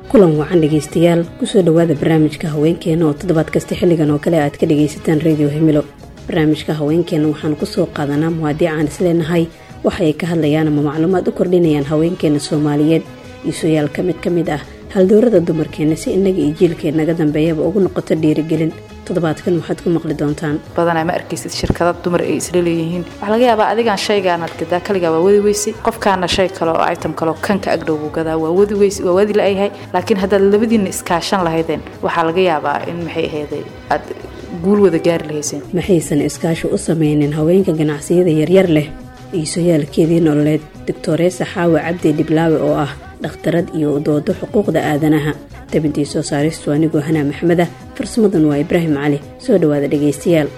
kulan wacan dhegaystayaal kusoo dhowaada barnaamijka haweenkeena oo toddobaad kasta xilligan oo kale aad ka dhagaysataan radio hemilo barnaamijka haweenkeena waxaanu kusoo qaadanaa muwaadiic aan isleenahay waxa ay ka hadlayaan ama macluumaad u kordhinayaan haweenkeena soomaaliyeed iisuyaal ka mid ka mid ah haldoorada dumarkeena si innaga iyo jiilkeennaga dambeeyaba ugu noqoto dhiirigelin toddobaadkan waxaad ku maqli doontaan badanaa ma arkaysid shirkada dumar ay isla leeyihiin waxaa laga yaabaa adigaan shaygaanaad gadaa kaligaa waa wadi weyse qofkaana shay kale oo item kale oo kanka agdhow buu gadaa waa wadi weyse waa wadi la-yahay laakiin haddaad labadiinna iskaashan lahaydeen waxaa laga yaabaa in maxay ahayday aad guul wada gaari lahayseen maxaysan iskaashi u samaynin haweenka ganacsiyada yaryar leh iisoyaalkeedii nololeed doctoreesa xaawa cabdi dhiblaawe oo ah dhakhtarad iyo doodo xuquuqda aadanaha tabintii soo saaristu anigoo hanaa maxmeda farsamadan waa ibraahim cali soo dhowaada dhegaystayaal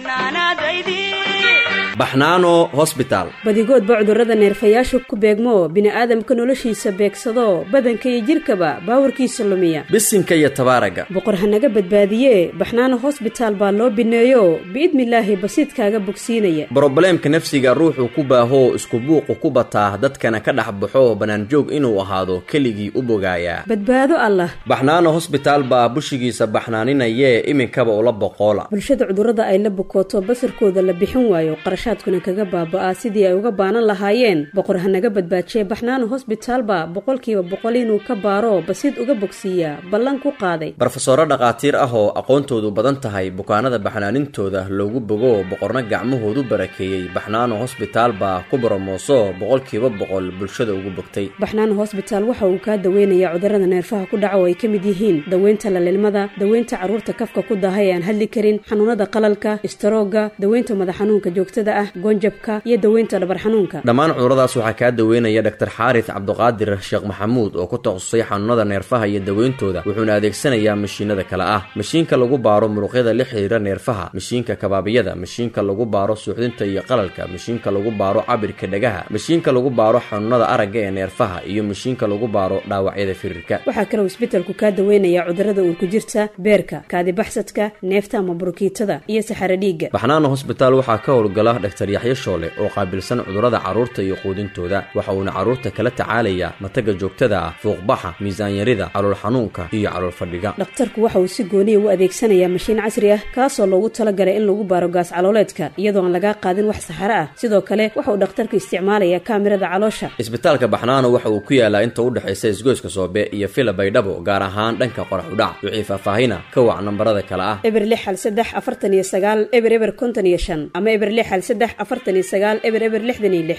baxnaano hosbitaal badigoodba cudurrada neerfayaashu ku beegmo bini'aadamka noloshiisa beegsado badanka iyo jidhkaba baawarkiisa lumiya bisinka iyo tabaaraga boqor hanaga badbaadiye baxnaano hosbitaal baa loo bineeyo biidnilaahi basiidkaaga bogsiinaya brobleemka nafsiga ruuxuu ku baahoo isku buuqu ku bataa dadkana ka dhex baxo bannaanjoog inuu ahaado keligii u bogaayaa badbaado allah baxnaano hosbitaal baa bushigiisa baxnaaninayee iminkaba ula boqoola bulshada cudurrada ay la bukooto basarkooda la bixin waayo qarashaadkuna kaga baaba'aa sidii ay uga baanan lahaayeen boqor hanaga badbaajiye baxnaano hosbitaalba boqolkiiba boqol inuu ka baaro basiid uga bogsiiyaa ballan ku qaaday barofesoro dhakhaatiir ah oo aqoontoodu badan tahay bukaanada baxnaanintooda loogu bogo boqorna gacmahoodu barakeeyey baxnaano hosbitaal baa ku boromooso boqolkiiba boqol bulshada ugu bogtay baxnaano hosbitaal waxa uu kaa daweynayaa cudurrada neerfaha ku dhaca oo ay ka mid yihiin daweynta lalilmada daweynta carruurta kafka ku daahay ee aan hadli karin xanuunada qalalka istaroogga daweynta madax xanuunka joogtada ah goonjabka iyo daweynta dhabar xanuunka dhammaan cuduradaas waxaa kaa daweynaya dhaktar xaaris cabduqaadir sheekh maxamuud oo ku takhasusay xanuunada neerfaha iyo daweyntooda wuxuuna adeegsanayaa mashiinada kale ah mashiinka lagu baaro muruqyada la xiriira neerfaha mashiinka kabaabiyada mashiinka lagu baaro suuxdinta iyo qalalka mashiinka lagu baaro cabirka dhagaha mashiinka lagu baaro xanuunada aragga ee neerfaha iyo mashiinka lagu baaro dhaawacyada firirka waxaa kaloo isbetelku kaa daweynayaa cudurrada uurku jirta beerka kaadibaxsadka neefta ama burukiitada iyo saxaro dhiigga baxnaano hosbitaal waxaa ka howlgala dhaktar yaxyo shoole oo qaabilsan cudurrada carruurta iyo quudintooda waxa uuna carruurta kala tacaalayaa mataga joogtada ah fuuqbaxa miisaanyarida calool xanuunka iyo calool fadhiga dhakhtarku waxa uu si gooniya u adeegsanayaa mashiin casri ah kaasoo loogu talagalay in lagu baaro gaas calooleedka iyadoo aan lagaa qaadin wax saxaro ah sidoo kale waxa uu dhakhtarku isticmaalayaa kaamirada caloosha isbitaalka baxnaano waxa uu ku yaalaa inta u dhexaysa isgoyska soobe iyo fila baydhabo gaar ahaan dhanka qorax udhac wixii faahfaahina ka wac nambarada kale ah eber lix hal saddex afartan iyo sagaal eber eber konton iyo shan ama eber lix hal saddex afartan iyo sagaal eber eber lixdan iyo lix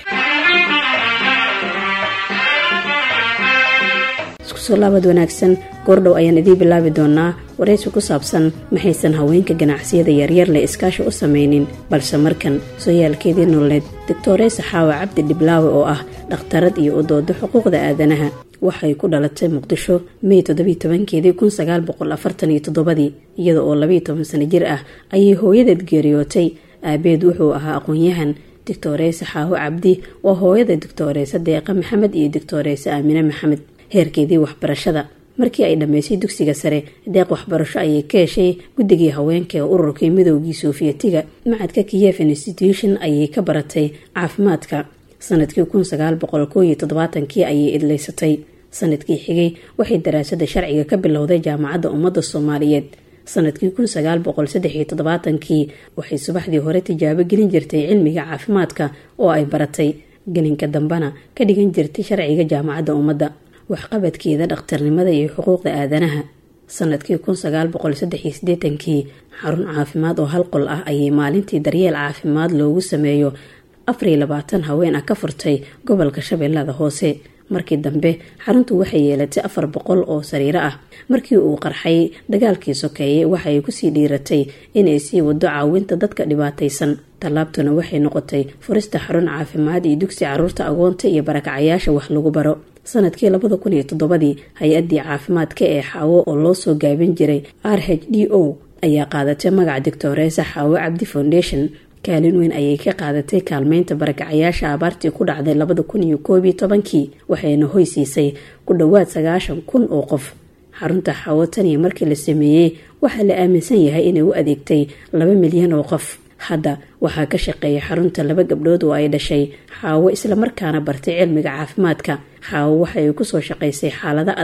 isku soo laabad wanaagsan goordhow ayaan idiin bilaabi doonaa waraysi ku saabsan maxaysan haweenka ganacsiyada yaryar leh iskaashi u samaynin balse markan sooyaalkeedii nololeed doctoreesa xaawa cabdi dhiblaawe oo ah dhakhtarad iyo udoodo xuquuqda aadanaha waxay ku dhalatay muqdisho mey toddobiiy tobankeedii kun sagaal boqol afartan iyo toddobadii iyada oo labiiyo toban sano jir ah ayay hooyadeed geeriyootay aabeed wuxuu ahaa aqoon-yahan doctoreesa xaawo cabdi waa hooyada doctoreesa deeqa maxamed iyo doctoreesa aamine maxamed heerkeedii waxbarashada markii ay dhammaysay dugsiga sare deeq waxbarasho ayay ka heshay guddigii haweenka ee ururkii midoogii soofiyetiga macadka kiyef institution ayay ka baratay caafimaadka sanadkii kun sagaal boqol koo iyo toddobaatankii ayay idlaysatay sanadkii xigay waxay daraasada sharciga ka bilowday jaamacadda ummadda soomaaliyeed sanadkii kun sagaal boqol saddex iyo toddobaatankii waxay subaxdii hore tijaabo gelin jirtay cilmiga caafimaadka oo ay baratay gelinka dambena ka dhigan jirtay sharciga jaamacadda ummadda waxqabadkeeda dhakhtarnimada iyo xuquuqda aadanaha sanadkii kun sagaal boqol saddex iyo siddeetankii xarun caafimaad oo hal qol ah ayay maalintii daryeel caafimaad loogu sameeyo afariyo labaatan haween ah ka furtay gobolka shabeellada hoose markii dambe xaruntu waxay yeelatay afar boqol oo sariiro ah markii uu qarxay dagaalkii sokeeyey waxay kusii dhiiratay inay sii wado caawinta dadka dhibaataysan tallaabtuna waxay noqotay furista xarun caafimaad iyo dugsi caruurta agoonta iyo barakacayaasha wax lagu baro sanadkii labada kun iyo toddobadii hay-addii caafimaadka ee xaawo oo loo soo gaabin jiray r h d o ayaa qaadatay magaca doctoreesa xaawo cabdi foundation kaalin weyn ayay ka qaadatay kaalmeynta barakacayaasha abaartii ku dhacday labada kun iyo koob iyo tobankii waxayna hoy siisay ku dhowaad sagaashan kun oo qof xarunta xaawo taniya markii la sameeyey waxaa la aaminsan yahay inay u adeegtay laba milyan oo qof hadda waxaa ka shaqeeya xarunta laba gabdhood oo ay dhashay xaawo islamarkaana bartay cilmiga caafimaadka xaawo waxa ay kusoo shaqaysay xaalado adag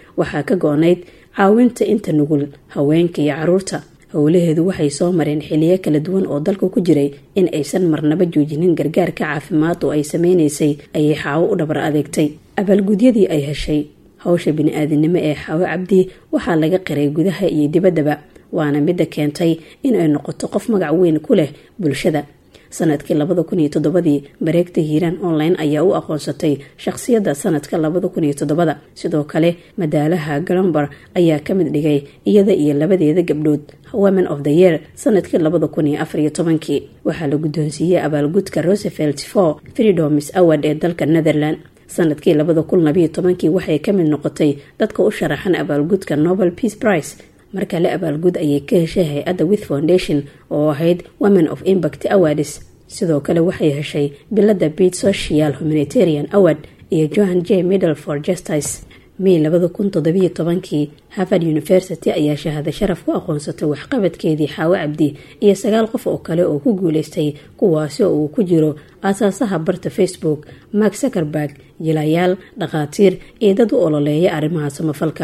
waxaa ka go-nayd caawinta inta nugul haweenka iyo caruurta howlaheedu waxay soo mareen xiliyo kala duwan oo dalka ku jiray in aysan marnaba joojinin gargaarka caafimaad oo ay sameynaysay ayay xaawo u dhabar adeegtay abaalgudyadii ay heshay hawsha bini-aadinimo ee xaawo cabdi waxaa laga qiray gudaha iyo dibaddaba waana midda keentay in ay noqoto qof magac weyn ku leh bulshada sanadkii labada kun iyo toddobadii bareegta hiiraan online ayaa u aqoonsatay shaqsiyadda sanadka labada kun iyo toddobada sidoo kale madaalaha galomber ayaa ka mid dhigay iyada iyo labadeeda gabdhood women of the year sanadkii labada kun iyo afar iyo tobankii waxaa la guddoonsiiyey abaalgudka rosevelt for freedoms award ee dalka netherland sanadkii labada kun labayo tobankii waxay ka mid noqotay dadka u sharaxan abaalgudka nobel peace price markale abaalgud ayay ka heshay hay-adda with foundation oo ahayd women of impact awards sidoo kale waxay heshay bilada beat social humanitarian award iyo johan j middle for justice may labada kun toddobiyo tobankii harvard university ayaa shahaado sharaf ku aqoonsatay waxqabadkeedii xaawo cabdi iyo sagaal qof oo kale oo ku guuleystay kuwaasi oo uu ku jiro aasaasaha barta facebook mark zuckerberg jilayaal dhakhaatiir iyo dad u ololeeya arrimaha samafalka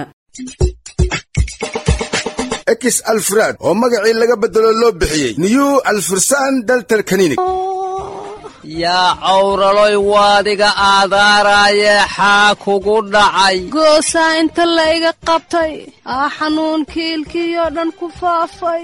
ex alfraad oo magacii laga bedelo loo bixiyey new alfursan daltal kaninig yaa cawraloy waadiga aadaaraaye xaa kugu dhacay goosaa inta layga qabtay aa xanuunkii ilkiyoo dhan ku faafay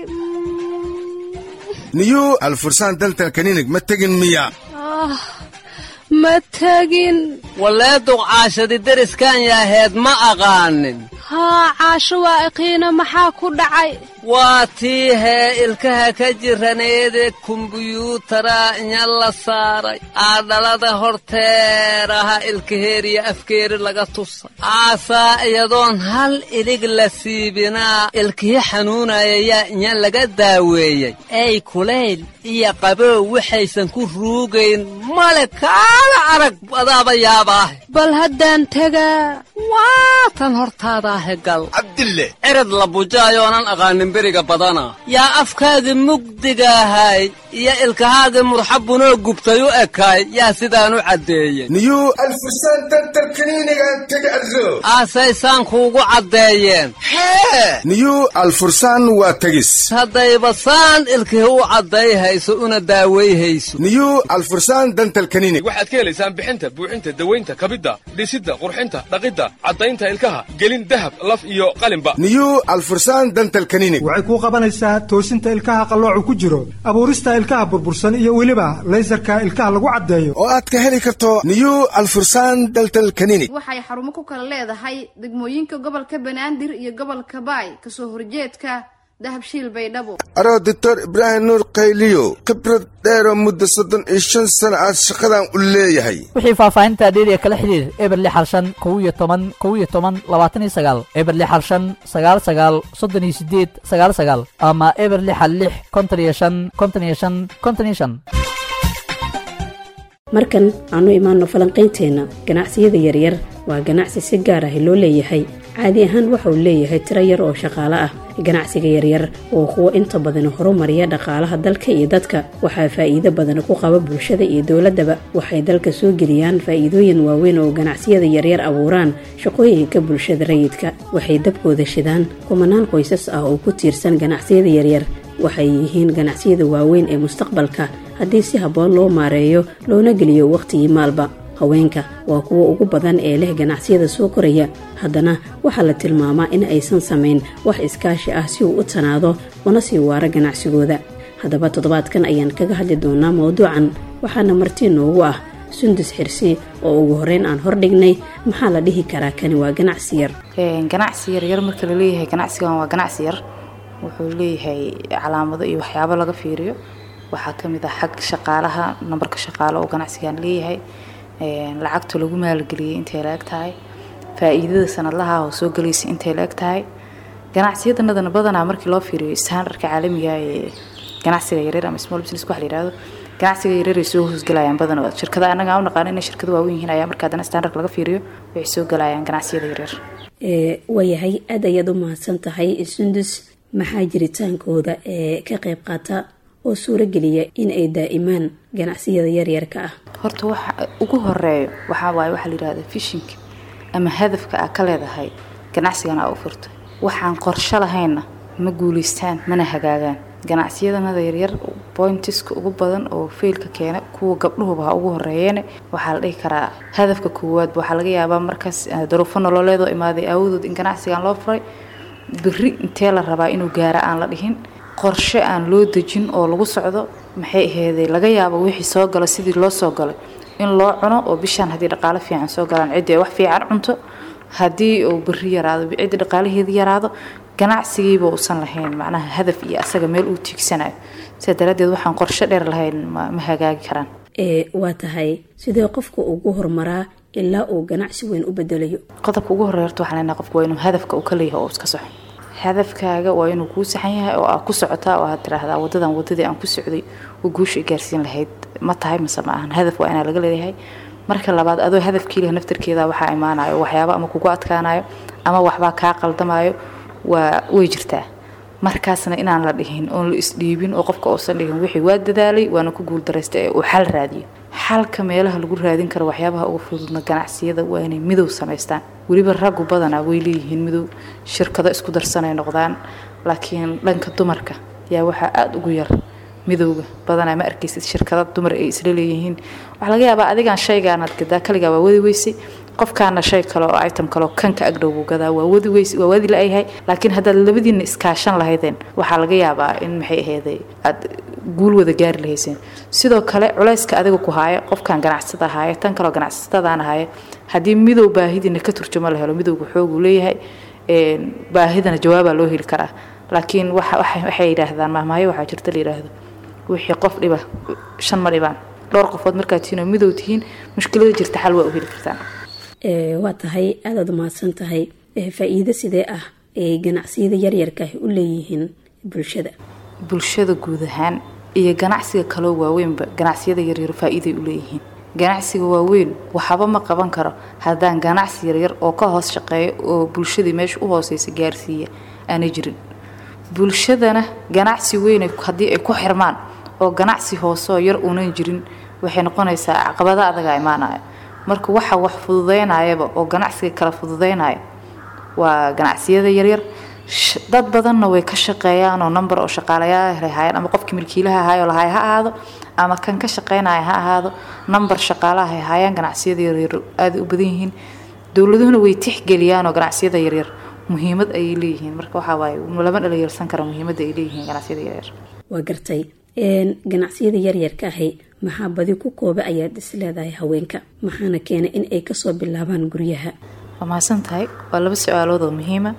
new alfursan daltal kaninig ma tegin miya ma tegin wallee duqcaashadi deriskan yaaheed ma aqaanin haa caasho waa iqiina maxaa ku dhacay waa tii hee ilkaha ka jiraneede kumbuyuutara inya la saaray aadhalada horteeraha ilkaheeriya afkeeri laga tusa aasaa iyadoon hal ilig la siibinaa ilkihi xanuunaya yaa inya laga daaweeyey ey kulayl iyo qabow waxaysan ku ruugayn male kaala arag adaaba yaabaahe bal haddaan tegaa waa tan hortaadaahe gal cabdille cirad la bujaayoonan aqaanin beriga badana yaa afkaagii mugdigaahay iyo ilkahaagii murxabunoo gubtay u ekaay yaa sidaan u caddeeyey new alfursan daltal kaniinigaan tega arro aasaysaan kuugu caddeeyeen hee new alfursan waa tegis haddayba saan ilkihi u caddayhayso una daawayhayso new alfursan dantal kaninig waxaad ka helaysaan bixinta buuxinta dawaynta kabidda dhisidda qurxinta dhaqidda caddaynta ilkaha gelin dahab laf iyo qalinba new alfursan dantal kaninig waxay kuu qabanaysaa toosinta ilkaha qalloocu ku jiro abuurista ilkaha burbursan iyo weliba laysarka ilkaha lagu caddeeyo oo aad ka heli karto new alfursan daltal kaninig waxay xarumo ku kala leedahay degmooyinka gobolka banaadir iyo gobolka baay kasoo horjeedka dahabshiil baydhabo aroo doctor ibraahim nuur qayliyo khibrad dheeroo muddo soddon iyo shan sana aad shaqadan u leeyahay wixii faahfaahinta dheeriya kala xidhiir eber lix hal shan kow iyo toban kow iyo toban labaatan iyo sagaal eber lix hal shan sagaal sagaal soddon iyo sideed sagaal sagaal ama eber lix hal lix konton iyo shan konton iyo shan konton iyo shan markan aanu imaanno falanqaynteenna ganacsiyada yaryar waa ganacsi si gaar ah loo leeyahay caadi ahaan waxa uu leeyahay tiro yar oo shaqaale ah ganacsiga yaryar oo kuwo inta badan horumariya dhaqaalaha dalka iyo dadka waxaa faa'iido badan ku qaba bulshada iyo dowladdaba waxay dalka soo geliyaan faa'iidooyin waaweyn oo ganacsiyada yaryar abuuraan shaqooyinka bulshada rayidka waxay dabkooda shidaan kumanaan qoysas ah oo ku tiirsan ganacsiyada yaryar waxay yihiin ganacsiyada waaweyn ee mustaqbalka haddii si habboon loo maareeyo loona geliyo wakhtigii maalba haweenka waa kuwa ugu badan ee leh ganacsiyada soo koraya haddana waxaa la tilmaamaa in aysan samayn wax iskaashi ah si uu u tanaado una sii waaro ganacsigooda haddaba toddobaadkan ayaan kaga hadli doonaa mawduucan waxaana marti noogu ah sundus xirsi oo ugu horeyn aan hordhignay maxaa la dhihi karaa kani waa ganacsi yar ganacsi yaryar marka laleeyahay ganacsigan waa ganacsi yar wuxuu leeyahay calaamado iyo waxyaabo laga fiiriyo waxaa kamid ah xag shaqaalaha nambarka shaqaale oo ganacsigan leeyahay lacagta lagu maalgeliyay intay la eg tahay faa-iidada sanadlaha oo soo gelaysa intay la eg tahay ganacsiyadanadana badanaa markii loo fiiriyo standardka caalamiga ee ganacsiga yaryar ama small business waxa la yihahdo ganacsiga yaryar ay soo hoosgalayaan badan oo shirkada anaga u naqaan inay shirkada waaweyn yihiin ayaa marka haddana standard laga fiiriyo waxay soo galayaan ganacsiyada yaryar waayahay aad ayaad u mahadsan tahay sundus maxaa jiritaankooda ee ka qayb qaata oo suurogeliya in ay daa'imaan ganacsiyada yaryarka ah horta waxa ugu horeeyo waxaa waaye waxaa la yidhahda fishinka ama hadafka aa ka leedahay ganacsigana aa u furtay waxaan qorsho lahaynna ma guulaystaan mana hagaagaan ganacsiyadanada yaryar bointiska ugu badan oo feylka keena kuwa gabdhuhuba ha ugu horeeyeene waxaa la dhihi karaa hadafka koowaadba waxaa laga yaabaa markaas daruufo nololeedoo imaaday aawadood in ganacsigan loo furay beri intee la rabaa inuu gaara aan la dhihin qorshe aan loo dejin oo lagu socdo maxay aheeday laga yaabo wixii soo gala sidii loo soo galay in loo cuno oo bishaan haddii dhaqaale fiican soo galaan ciddii ay wax fiican cunto haddii uu beri yaraado ciddii dhaqaalaheedii yaraado ganacsigiiba uusan lahayn macnaha hadaf iyo asaga meel uu tiigsanayo sidaa daraaddeed waxaan qorshe dheer lahayn ma ma hagaagi karaan ee waa tahay sidee qofku ugu horumaraa ilaa uu ganacsi weyn u bedelayo qodobka ugu horreeya horta waxaan leenahay qofku waa inuu hadafka uu ka leeyahay oo iska soxo hadafkaaga waa inuu kuu saxan yahay oo aad ku socotaa oo aad tiraahdaa wadadan wadadii aan ku socday oo guusha i gaarsiin lahayd ma tahay mise ma ahan hadaf waa inaa laga leeyahay marka labaad adoo hadafkii leh naftarkeeda waxaa imaanayo waxyaaba ama kugu adkaanayo ama waxbaa kaa qaldamayo waa way jirtaa markaasna inaan la dhihin oon la isdhiibin oo qofka uusan dhihin wixii waa dadaalay waana ku guuldaraystay ee uu xal raadiyo xalka meelaha lagu raadin karo waxyaabaha uga fududna ganacsiyada waa inay midow samaystaan weliba raggu badanaa way leeyihiin midow shirkado isku darsanay noqdaan laakiin dhanka dumarka yaa waxaa aada ugu yar midowga badanaa ma arkaysid shirkada dumar ay isla leeyihiin waxaa laga yaabaa adigaan shaygaanaad gadaa kaligaa waa wadi weysay qofkaana shay kale oo item kale oo kanka agdhow buu gadaa waa wadi weys waa wadi la-yahay laakiin haddaad labadiinna iskaashan lahaydeen waxaa laga yaabaa in maxay aheeday aad guul wada gaari lahayseen sidoo kale culayska adiga ku haaya qofkan ganacsada haaya tan kaleo ganacsatadaan haaya haddii midow baahidiina ka turjumo la helo midowga xooguu leeyahay baahidana jawaabaa loo heli karaa laakiin waxay yidhaahdaan mahmaayo waxaa jirta la yidhaahdo wixii qof dhiba shan ma dhibaan dhowr qofood markaad tihiin oo midow tihiin mushkilada jirta xal waa u heli kartaan waa tahay aadaad umahadsan tahay faa-iido sidee ah ee ganacsiyada yaryarka ah u leeyihiin bulshada bulshada guud ahaan iyo ganacsiga kaloo waaweynba ganacsiyada yaryar faa-iiday u leeyihiin ganacsiga waaweyn waxba ma qaban karo haddaan ganacsi yaryar oo ka hoos shaqeeya oo bulshadii meesha u hooseysa gaarsiiya aanay jirin bulshadana ganacsi weyn haddii ay ku xirmaan oo ganacsi hooseoo yar uunan jirin waxay noqonaysaa caqabada adaga imaanaya marka waxa wax fududeynayaba oo ganacsiga kala fududeynaya waa ganacsiyada yaryar dad badanna way ka shaqeeyaan oo number oo shaqaalayaal hayaan ama qofkii milkiilaha ahaayoo lahay ha ahaado ama kan ka shaqeynaya ha ahaado number shaqaalaha hay hayaan ganacsiyada yaryar aada u badan yihiin dowladuhuna way tixgeliyaan oo ganacsiyada yaryar muhiimad ayay leeyihiin marka waxaa waaye lama dhalinyarsan karo muhiimadda ay leeyihiin ganacsiyada yaryar waa gartay ganacsiyada yaryarka ahi maxaa badi ku kooba ayaad is leedahay haweenka maxaana keena in ay kasoo bilaabaan guryaha waa mahadsan tahay waa laba su-aalood oo muhiima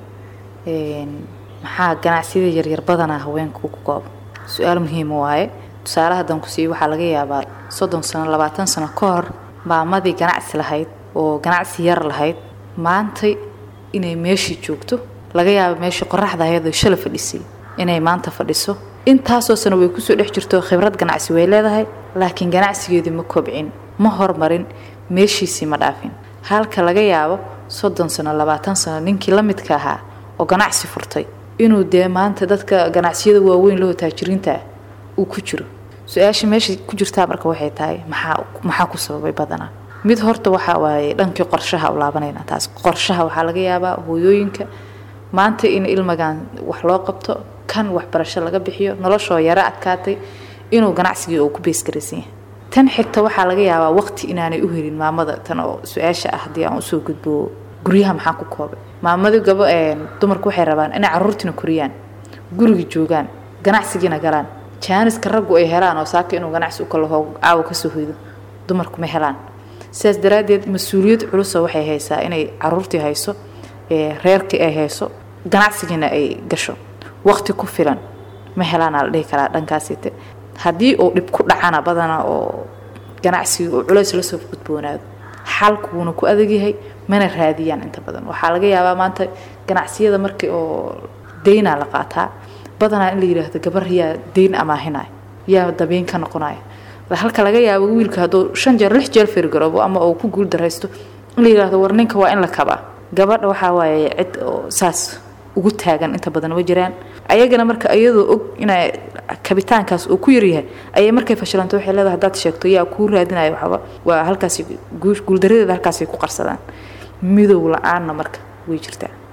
maxaa ganacsiyada yaryar badanaa haweenka ku kooba su-aal muhiima waaye tusaale haddaan ku siiyo waxaa laga yaabaa soddon sano labaatan sano ka hor maamadii ganacsi lahayd oo ganacsi yar lahayd maantay inay meeshii joogto laga yaaba meeshii qoraxda ahayd oo shala fadhisay inay maanta fadhiso intaasoo sano way kusoo dhex jirto khibrad ganacsi way leedahay laakiin ganacsigeedii ma kobcin ma hormarin meeshiisii ma dhaafin halka laga yaabo soddon sano labaatan sano ninkii la midka ahaa oo ganacsi furtay inuu dee maanta dadka ganacsiyada waaweyn loo taajiriinta uu ku jiro su-aasha meesha ku jirtaa marka waxay tahay maxaa maxaa ku sababay badanaa mid horta waxaa waaye dhankii qorshaha u laabanayna taas qorshaha waxaa laga yaabaa hooyooyinka maanta in ilmagan wax loo qabto kan waxbarasho laga bixiyo noloshoo yaro adkaatay inuu ganacsigii uu ku beesgaraysan yahay tan xigta waxaa laga yaabaa waqti inaanay u helin maamada tan oo su-aasha ah haddii aan usoo gudbo guryaha maxaa ku koobay maamadu gabo dumarku waxay rabaan inay caruurtiina koriyaan guriga joogaan ganacsigiina galaan jaaniska raggu ay helaan oo saaka inuu ganacsi u kalaho caawa kasoo hoydo dumarku ma helaan sidaas daraaddeed mas-uuliyad culusa waxay haysaa inay caruurtii hayso reerkii ay hayso ganacsigiina ay gasho waqti ku filan ma helaanaa la dhihi karaa dhankaasite haddii uu dhib ku dhacana badana oo ganacsiga uu culays lasoo gudboonaado xalku wuuna ku adagyahay mana raadiyaan inta badan waxaa laga yaabaa maanta ganacsiyada markii oo daynaa la qaataa badanaa in la yidhaahdo gabar yaa dayn amaahinaya yaa dabiin ka noqonaya halka laga yaabo wiilka hadduu shan jeer lix jeer firgaroobo ama uu ku guul daraysto in la yidhaahdo war ninka waa in la kabaa gabadha waxaa waaye cid oo saas ugu taagan inta badan ma jiraan ayagana marka iyadoo og inay kabitaankaas uu ku yaryahay ayay markay fashilanto waxay leedahay haddaad sheegto yaa kuu raadinaya waxba waa halkaasi guuldaradeeda halkaasay ku qarsadaan midow la-aanna marka way jirtaa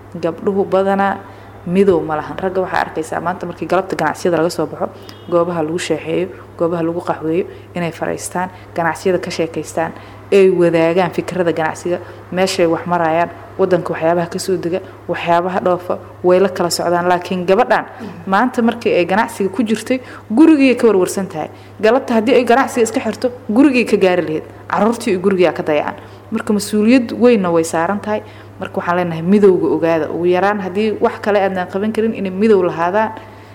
gabdhuhu badanaa midow ma lahan ragga waxaa arkaysaa maanta markii galabta ganacsiyada laga soo baxo goobaha lagu sheexeeyo goobaha lagu qaxweeyo inay fadhiistaan ganacsiyada ka sheekaystaan ay wadaagaan fikrada ganacsiga meeshay wax marayaan wadanka waxyaabaha kasoo dega waxyaabaha dhoofa way la kala socdaan laakiin gabadhan maanta markii ay ganacsiga ku jirtay gurigii ka warwarsan tahay galabta haddii ay ganacsiga iska xirto gurigii ka gaari lahayd caruurtii iyo gurigaa ka dayacan marka mas-uuliyad weynna way saaran tahay marka waxaan leenahay midowga ogaada ugu yaraan haddii wax kale aadnaan qaban karin inay midow lahaadaan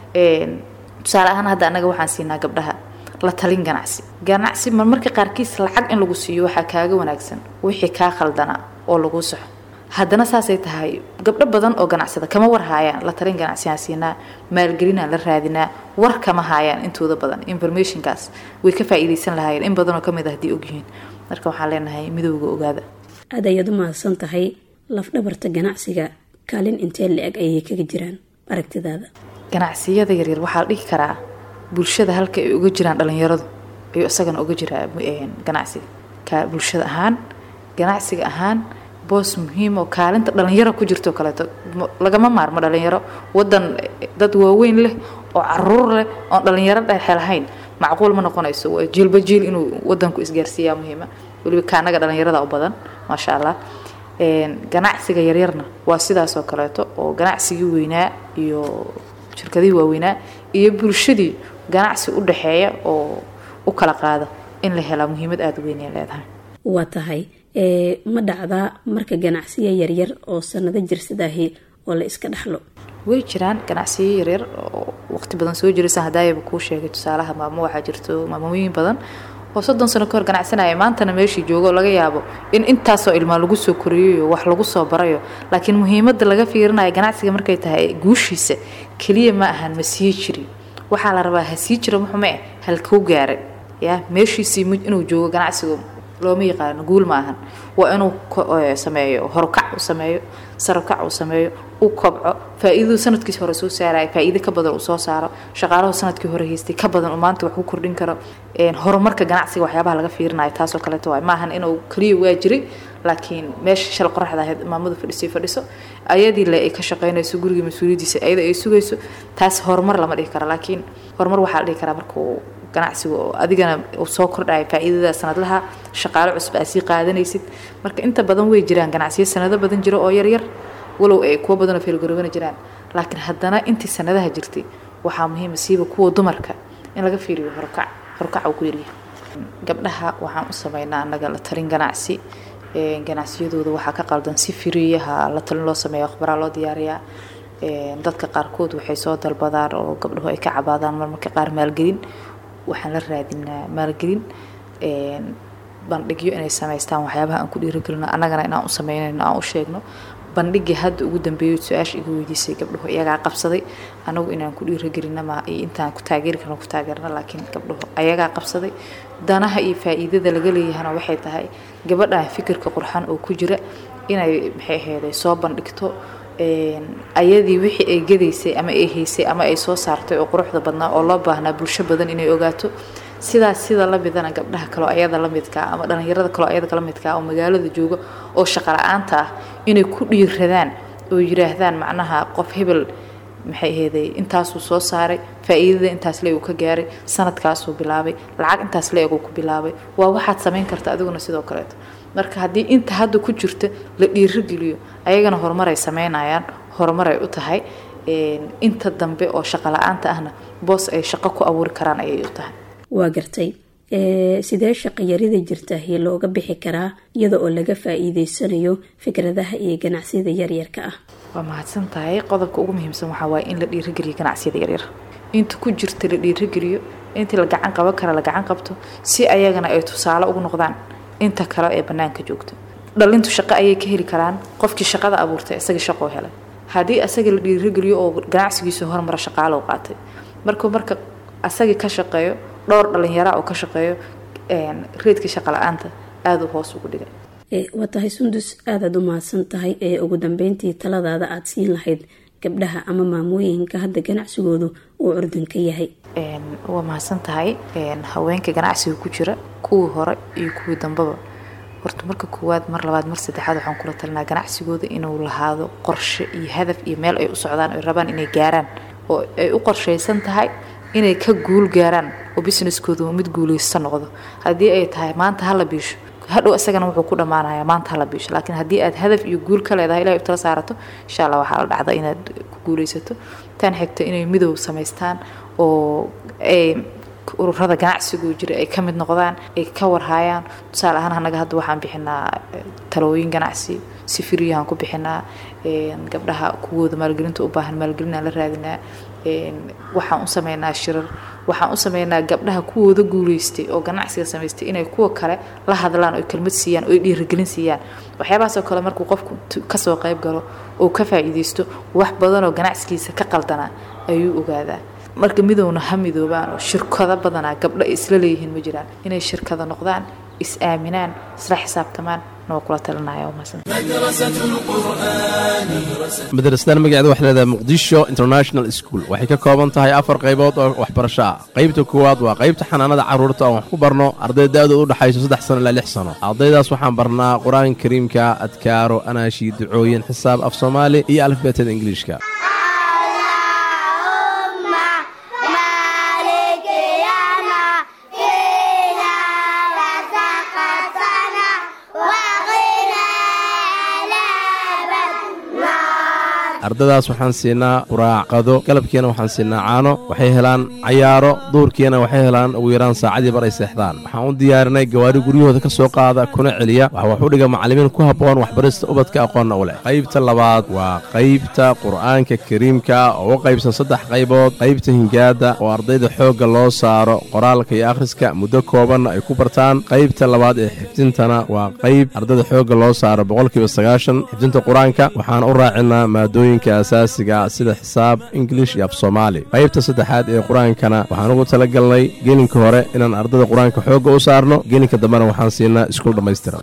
tusaale ahaan hadda annaga waxaan siinaa gabdhaha la talin ganacsi ganacsi marmarka qaarkiis lacag in lagu siiyo waxaa kaaga wanaagsan wixii kaa khaldana oo lagu saxo haddana saasay tahay gabdho badan oo ganacsada kama war haayaan la talin ganacsiaan siinaa maalgelinaan la raadinaa war kama haayaan intooda badan informationkaas way ka faa'iidaysan lahaayeen in badanoo ka mid ah haddii ogyihiin marka waxaan leenahay midowga ogaada aad ayaad u mahadsan tahay lafdhabarta ganacsiga kaalin intee la-eg ayay kaga jiraan aragtidaada ganacsiyada yaryar waxaa la dhihi karaa bulshada halka ay uga jiraan dhalinyaradu ayuu isagana uga jiraa ganacsiga ka bulshada ahaan ganacsiga ahaan boos muhiim oo kaalinta dhalinyaro ku jirto kaleeto lagama maarmo dhalinyaro wadan dad waaweyn leh oo caruur leh oon dhalinyaro dhexe lahayn macquul ma noqonayso waa jiilba jiil inuu wadanku isgaarsiiyaa muhiima weliba kaanaga dhalinyarada u badan maasha allah ganacsiga yaryarna waa sidaas oo kaleeto oo ganacsigii weynaa iyo shirkadihii waaweynaa iyo bulshadii ganacsi u dhaxeeya oo u kala qaada in la helaa muhiimad aada u weynay leedahay waa tahay ma dhacdaa marka ganacsiya yaryar oo sanado jirsadaahi oo la iska dhaxlo way jiraan ganacsiyo yaryar oo waqti badan soo jiraysa hadaayaba kuu sheegay tusaalaha maamo waxaa jirto maamooyin badan oo soddon sano kahor ganacsanaya maantana meeshii joogo laga yaabo in intaasoo ilmaa lagu soo koriyayo wax lagu soo barayo laakiin muhiimadda laga fiirinayo ganacsiga markay tahay guushiisa keliya ma ahan ma sii jiri waxaa la rabaa ha sii jiro muxume halkuu gaaray ya meeshiisii inuu joogo ganacsigu looma yaqaano guul ma ahan waa inuu sameeyo horukac uu sameeyo sarokac uu sameeyo u kobco faa-iidadu sanadkiis hore soo saaraya faa-iido ka badan uu soo saaro shaqaalahu sanadkii hore haystay ka badan uu maanta wax ku kordhin karo horumarka ganacsiga waxyaabaha laga fiirinayo taasoo kaleeto waay maahan inuu keliya waa jiray laakiin meesha shal qoraxda ahayd maamadu fadhisay fadhiso ayadii le ay ka shaqaynayso gurigii mas-uuliyadiisa ayada ay sugayso taas horumar lama dhihi karo laakiin horumar waxaa la dhihi karaa markuu ganacsiga oo adigana uu soo kordhaya faa-iidada sanadlaha shaqaalo cusub aad sii qaadanaysid marka inta badan way jiraan ganacsiyo sanado badan jiro oo yaryar walow ay kuwo badanoo feelgaroobana jiraan laakiin haddana intii sanadaha jirtay waxaa muhiima siiba kuwa dumarka in laga fiiriyo horukac horukac uu ku yaryahay gabdhaha waxaan u sameynaa annaga la talin ganacsi ganacsiyadooda waxaa ka qaldan si firiyaha la talin loo sameeya akhbaraa loo diyaariyaa dadka qaarkood waxay soo dalbadaan oo gabdhahu ay ka cabaadaan marmarka qaar maalgelin waxaan la raadinaa maalgelin bandhigyo inay samaystaan waxyaabaha aan ku dhiirigelino annagana inaan u sameynayno aan u sheegno bandhigii hadda ugu dambeeyay su-aasha iga weydiisay gabdhuhu iyagaa qabsaday anagu inaan ku dhiirigelina ma iyo intaan ku taageeri karno ku taageerna laakiin gabdhuhu ayagaa qabsaday danaha iyo faa-iidada laga leeyahana waxay tahay gabadhan fikirka qurxan oo ku jira inay maxay aheeday soo bandhigto ayadii wixii ay gadaysay ama ay haysay ama ay soo saartay oo quruxda badnaa oo loo baahnaa bulsho badan inay ogaato sidaas sida la midana gabdhaha kaleo ayada la midkaa ama dhalinyarada kaleo ayada la midkaa oo magaalada jooga oo shaqo la-aanta ah inay ku dhiiradaan oo yiraahdaan macnaha qof hebel maxay aheeday intaasuu soo saaray faa-iidada intaas le uu ka gaaray sanadkaasuu bilaabay lacag intaas le egu ku bilaabay waa waxaad samayn karta adiguna sidoo kaleeto marka haddii inta hadda ku jirta la dhiirogeliyo ayagana horumaray sameynayaan horumaray u tahay inta dambe oo shaqo la-aanta ahna boos ay shaqo ku abuuri karaan ayay u tahay waa gartay sidee shaqayarida jirtahi looga bixi karaa iyada oo laga faa-iideysanayo fikradaha iyo ganacsiyada yaryarka ah waa mahadsan tahay qodobka ugu muhiimsan waxaa waaye in la dhiirogeliyo ganacsiyada yaryar inta ku jirta la dhiirogeliyo intii la gacan qaban kara la gacan qabto si ayagana ay tusaale ugu noqdaan inta kale ee banaanka joogto dhalintu shaqo ayay ka heli karaan qofkii shaqada abuurtay isagii shaqoo helay haddii asaga la dhiirogeliyo oo ganacsigiisu hormara shaqaalo qaatay markuu marka asagii ka shaqeeyo dhowr dhalinyara oo ka shaqeeyo reedkii shaqa la-aanta aada u hoos ugu dhigay waa tahay sundus aadaad u mahadsan tahay ee ugu dambeyntii taladaada aada siin lahayd gabdhaha ama maamooyinka hadda ganacsigoodu uu curdanka yahay waa mahadsan tahay haweenka ganacsiga ku jira kuwii hore iyo kuwii dambeba horta marka koowaad mar labaad mar saddexaad waxaan kula talinaa ganacsigooda inuu lahaado qorshe iyo hadaf iyo meel ay u socdaan ay rabaan inay gaaraan oo ay u qorshaysan tahay inay ka guul gaaraan oo businesskooda mid guulaysta noqdo haddii ay tahay maanta hala biisho hadhow isagana wuxuu ku dhammaanayaa maanta hala biisho laakiin haddii aad hadaf iyo guul ka leedahay ilahay u tala saarato insha allah waxaa la dhacda inaad ku guulaysato tan xigta inay midow samaystaan oo ay ururada ganacsigu jira ay ka mid noqdaan ay ka warhaayaan tusaale ahaan anaga hadda waxaan bixinaa talooyin ganacsi si firiyahan ku bixinaa gabdhaha kuwooda maalgelinta u baahan maalgelinaan la raadinaa waxaan u sameynaa shirar waxaan u sameynaa gabdhaha kuwooda guulaystay oo ganacsiga samaystay inay kuwa kale la hadlaan oo kelmad siiyaan oo dhiirigelin siiyaan waxyaabahaasoo kale markuu qofku kasoo qayb galo oo ka faa'iidaysto wax badanoo ganacsigiisa ka qaldanaa ayuu ogaadaa marka midowna ha midoobaan oo shirkado badanaa gabdho ay isla leeyihiin ma jiraan inay shirkado noqdaan is aaminaan isla xisaabtamaan noo kula talinaya madrasadan magaceeda waxay leedahay muqdisho international school waxay ka kooban tahay afar qaybood oo waxbarasho ah qaybta koowaad waa qaybta xanaanada carruurta oon wax ku barno arday da-dooda u dhexayso saddex sano ilaa lix sano ardaydaas waxaan barnaa qur-aanka kariimka adkaaro anaashi ducooyin xisaab af soomaali iyo alifbeetada ingiliishka ardadaas waxaan siinaa quraacqado galabkiina waxaan siinaa caano waxay helaan cayaaro duurkiina waxay helaan ugu yaraan saacadii bar ay seexdaan waxaan u diyaarinay gawaari guryahooda ka soo qaada kuna celiya waxa wax u dhiga macallimiin ku habboon waxbarista ubadka aqoonna u leh qaybta labaad waa qaybta qur'aanka kariimka oo u qaybsan saddex qaybood qaybta hingaada oo ardayda xoogga loo saaro qoraalka iyo akhriska muddo koobanna ay ku bartaan qaybta labaad ee xifdintana waa qayb ardayda xoogga loo saaro boqolkiiba sagaashan xifdinta qur-aanka waxaan u raacinaa maadooyin asaasiga sida xisaab ingilish iyo af soomaali qaybta saddexaad ee qur-aankana waxaan ugu tala galnay gelinka hore inaan ardada qur-aanka xoogga u saarno gelinka dambena waxaan siinaa iskuul dhammaystiran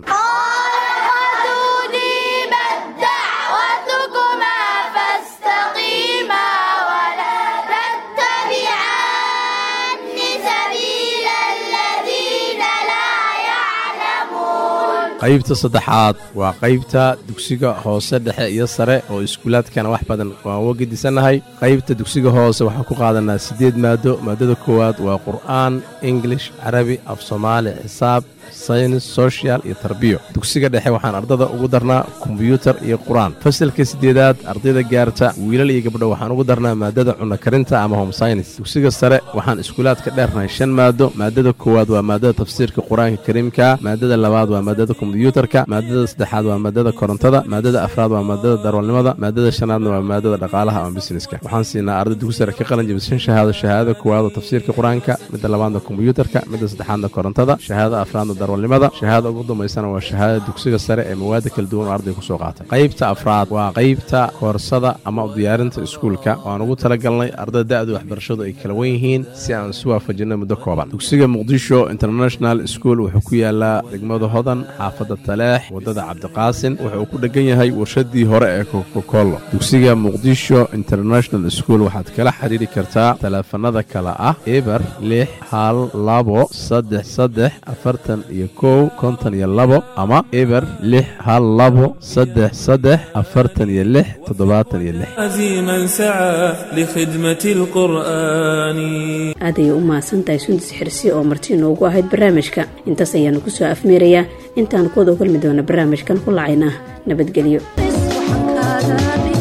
qaybta saddexaad waa qaybta dugsiga hoose dhexe iyo sare oo iskuulaadkana wax badan waan uga gedisannahay qaybta dugsiga hoose waxaan ku qaadanaa siddeed maado maadada koowaad waa qur'aan ingilish carabi af soomaali xisaab saynis sochial iyo tarbiyo dugsiga dhexe waxaan ardada ugu darnaa kombyuutar iyo qur-aan fasalka siddeedaad ardayda gaarta wiilal iyo gabdho waxaan ugu darnaa maadada cunno karinta ama home synis dugsiga sare waxaan iskuulaadka dheernahay shan maado maadada koowaad waa maadada tafsiirka qur-aanka kariimka maadada labaad waa maadada kombyuutarka maadada saddexaad waa maadada korontada maadada afraad waa maadada darwalnimada maadada shanaadna waa maadada dhaqaalaha ama busineska waxaan siinaa arday dugsi sare ka qalin jabisa shan shahaado shahaadada koowaad oo tafsiirka qur-aanka midda labaadna kombyuutarka midda saddexaadna korontada shahaadada afraadna darwalnimada shahaada ugu dambaysana waa shahaadada dugsiga sare ee mawaada kala duwan oo arday kusoo qaatay qaybta afraad waa qaybta koorsada ama diyaarinta iskuulka waan ugu talagalnay ardada da-da waxbarashadu ay kala wen yihiin si aan isu waafajinay muddo kooban dugsiga muqdisho international school wuxuu ku yaalaa degmada hodan xaafadda taleex waddada cabdiqaasin wuxuu ku dhegan yahay warshadii hore ee kokokolo dugsiga muqdisho international school waxaad kala xiriiri kartaa taleefanada kale ah eber lix hal labo saddex saddex afartan iyo kow konton iyo labo ama eber lix hal labo saddex saddex afartan iyo lix toddobaatan iyo lix عزيما سعى لخدمة القرآن aad ayay u mahadsantahay sundis xirsi oo marti inoogu ahayd barnaamijka intaas ayaanu ku soo afmeerayaa intaan kuwada kulmi doona barnaamijkan ku lacayna nabadgelyo Waxaan kaadana